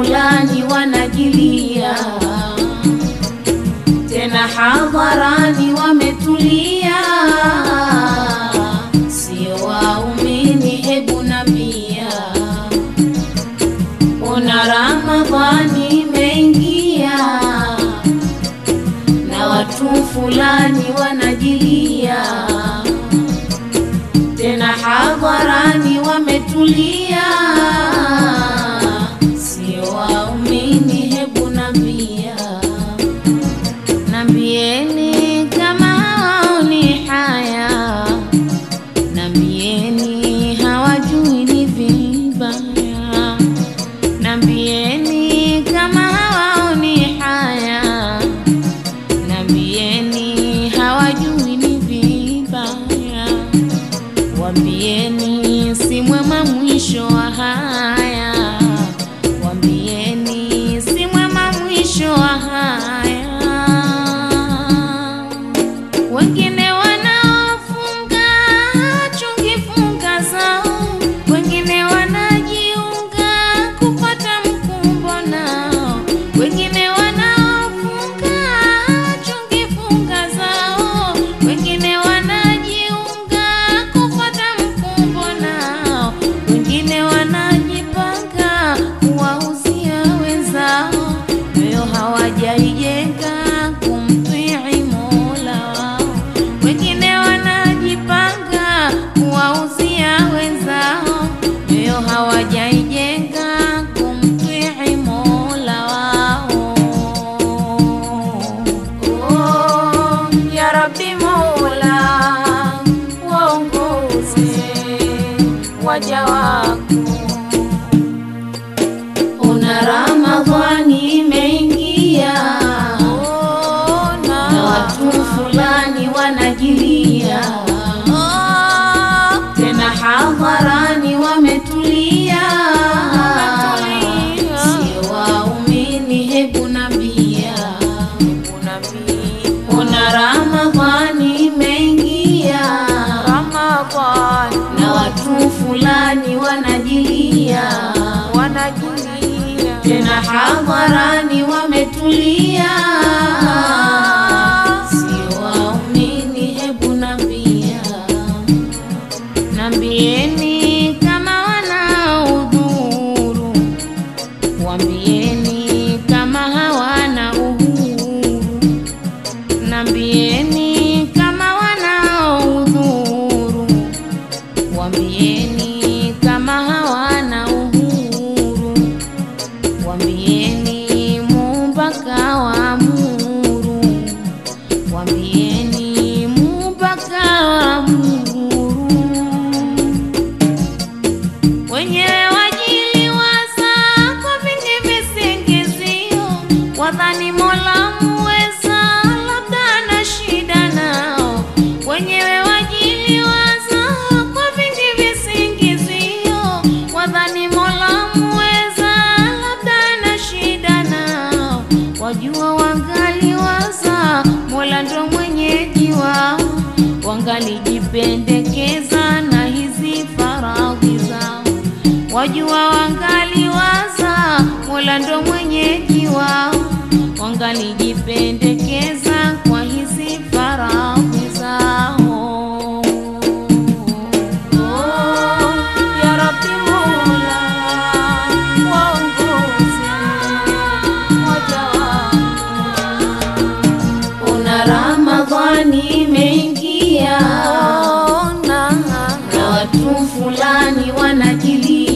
fulani wanajilia, tena hadharani wametulia, sio waumini, hebu nambia, ona Ramadhani imeingia na watu fulani wanajilia, tena hadharani wametulia, sio waumini, hebu nambia, nambieni kama hawaoni haya, nambieni hawajui ni vibaya, nambieni kama hawaoni haya Nambieni hawajui ni vibaya, wambieni si mwema mwisho wa haya, wambieni si mwema mwisho wa haya. Wengine wanaofunga chungi funga zao, wengine wanajiunga kupata mkumbo nao, wengine wanaofunga chungi funga zao, wengine wanajiunga kupata mkumbo nao, wengine wanajipanga kuwauzia wenzao, moyo hawajaijenga kumtii Mola wao, wengine wanajipanga kuwauzia wenzao, moyo hawajaijenga kumtii Mola wao. Oh, ya Rabbi Mola, waongoze waja wako Ona Ramadhani imeingia na watu fulani wanajilia, tena hadharani wametulia, sio waumini, hebu nambia, ona Ramadhani imeingia na watu fulani wanajilia tena hadharani wametulia, sio waumini, hebu nambia, nambieni kama wana udhuru, wambieni kama hawana uhuru, nambieni kama wana udhuru, wambieni kama hawana uhuru Wambieni Muumba kawaamuru, wambieni Muumba kawaamuru. Wenyewe wajiliwaza kwa vingi visingizio, wadhani Mola muweza, labda ana shida nao. Wenyewe wajiliwaza kwa vingi visingizio, wadhani Mola muweza, labda ana shida nao. Wajua wangaliwaza Mola ndo mwenyeji wao, wangalijipendekeza na hizi faradhi zao. Wajua wangaliwaza Mola ndo mwenyeji wao, wangalijipendekeza kwa hizi faradhi zao. Oh, ya Rabbi Mola, waongoze waja wako. Ona Ramadhani imeingia na watu fulani wanajilia